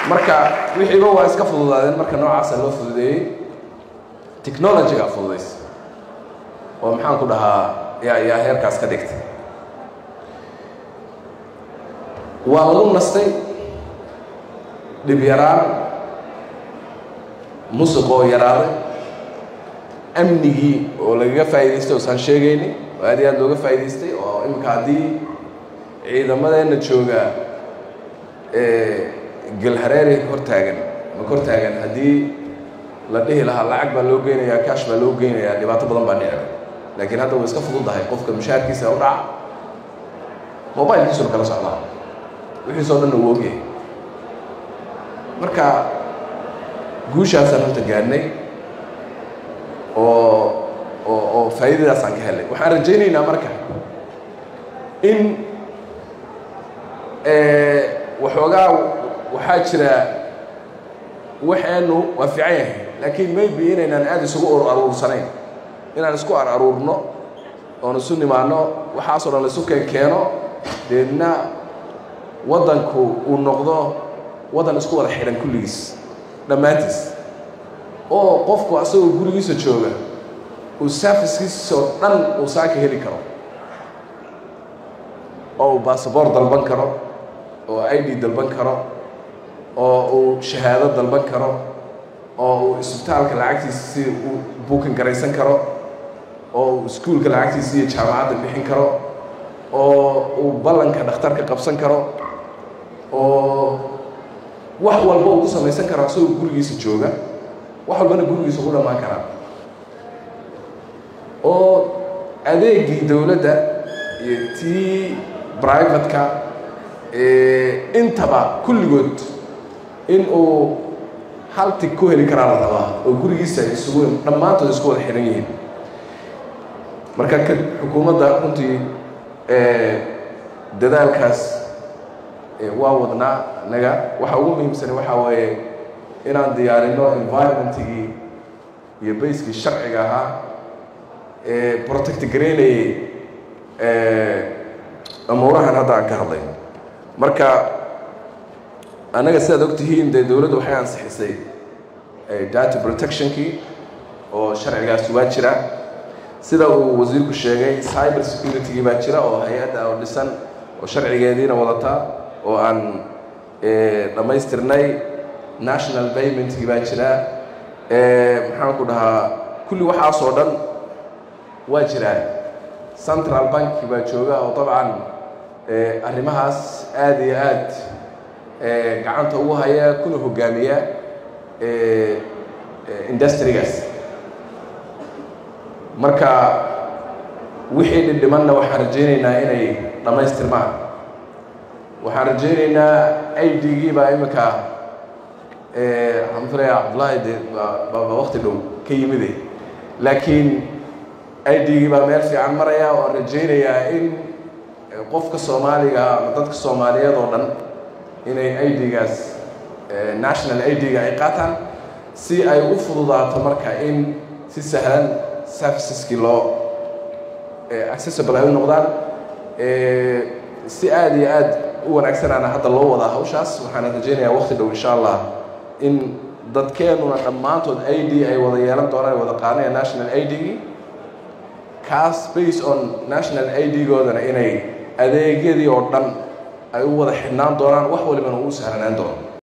marka wixiiba waa iska fududaadeen marka noocaasa loo fududeeyey technologyga fududays oo maxaan ku dhahaa yaa yaa heerkaas ka dhigtay waa lagu nastay dhib yaraan musuq oo yaraaday amnigii oo lagaga faa'idaystay oosaan sheegayni oo aad iyo aad looga faa'idaystay oo imika haddii ciidamadeenna jooga gelhareeri hor taagan ma kor taagan haddii la dhihi lahaa lacag baa loo geynayaa kaash baa loo geynayaa dhibaato badan baa dhicda laakiin hadda way iska fududahay qofka mushaarkiisa u dhaca mobilkiisuna kala socdaa wixiisoo dhanna uu ogyahay marka guushaasaan horta gaadhnay oo oo oo faa'iidadaasaan ka helnay waxaan rajaynaynaa marka in waxoogaa waxaa jira waxeennu waa fiican yahay laakiin maybe inaynaan aada isugu ur aruursanayn inaan isku ar aruurno oon isu nimaano waxaasoo dhan la isu keen keeno deedna waddanku uu noqdo waddan isku wada xidhan kulligiis dhammaantiis oo qofku asagoo gurigiisa jooga uu servicekiisoo dhan uu saaka heli karo oo uu basaboor dalban karo oo i d dalban karo oo uu shahaado dalban karo oo uu isbitaalka lacagtiisa si uu buukan garaysan karo oo uu iskuulka lacagtiisa iyo jaamacadda bixin karo oo uu ballanka dhakhtarka qabsan karo oo wax walba uu ku samaysan karo asagoo gurigiisa jooga wax walbana gurigiisa ugu dhammaan karaa oo adeegii dowladda iyo tii brivatka intaba kulligood in uu hal tig ku heli karaa la rabaa oo gurigiisa isugu dhammaantood isku wada xidhan yihiin marka ka xukuumadda runtii dadaalkaas waa wadnaa naga waxa ugu muhiimsani waxaa weeye inaan diyaarino environmentigii iyo bayskii sharciga ahaa ee protect garaynayay amuurahan hadda aan ka hadlay marka annaga sidaad og tihiin dee dowladdu waxay ansixisay data protectionkii oo sharcigaasi waa jira sida uu wasiirku sheegay cyber securitygii baa jira oo hay-adda oo dhisan oo sharcigeediina wadata oo aan dhammaystirnay national paymentkii baa jira maxaan ku dhahaa kulli waxaasoo dhan waa jiraan central banki baa jooga oo dabcan arrimahaas aada iyo aad gacanta ugu haya kuna hogaamiya industrigaas marka wixii dhindhimanna waxaan rajaynaynaa inay dhammaystirmaan waxaan rajaynaynaa i d-gii baa iminka waxaan filaya cabdullaahi de baa wakti dhow ka yimide laakiin i d-gii baa meel fiican maraya oo aan rajaynayaa in qofka soomaaliga ama dadka soomaaliyeed oo dhan inay i d-gaas national i d-ga ay qaataan si ay u fududaato marka in si sahlan serviceskii loo accessible ay u noqdaan si aada iyo aad u wanaagsanaana hadda loo wadaa hawshaas waxaana rajaynayaa wakti dhow insha allah in dadkeenuna dhammaantood i d ay wada yeelan doonaan wada qaanaya national i d-gii kaas based on national i d-goodana inay adeegyadii oo dhan ay u wada xidhnaan doonaan wax walibana uu sahlanaan doono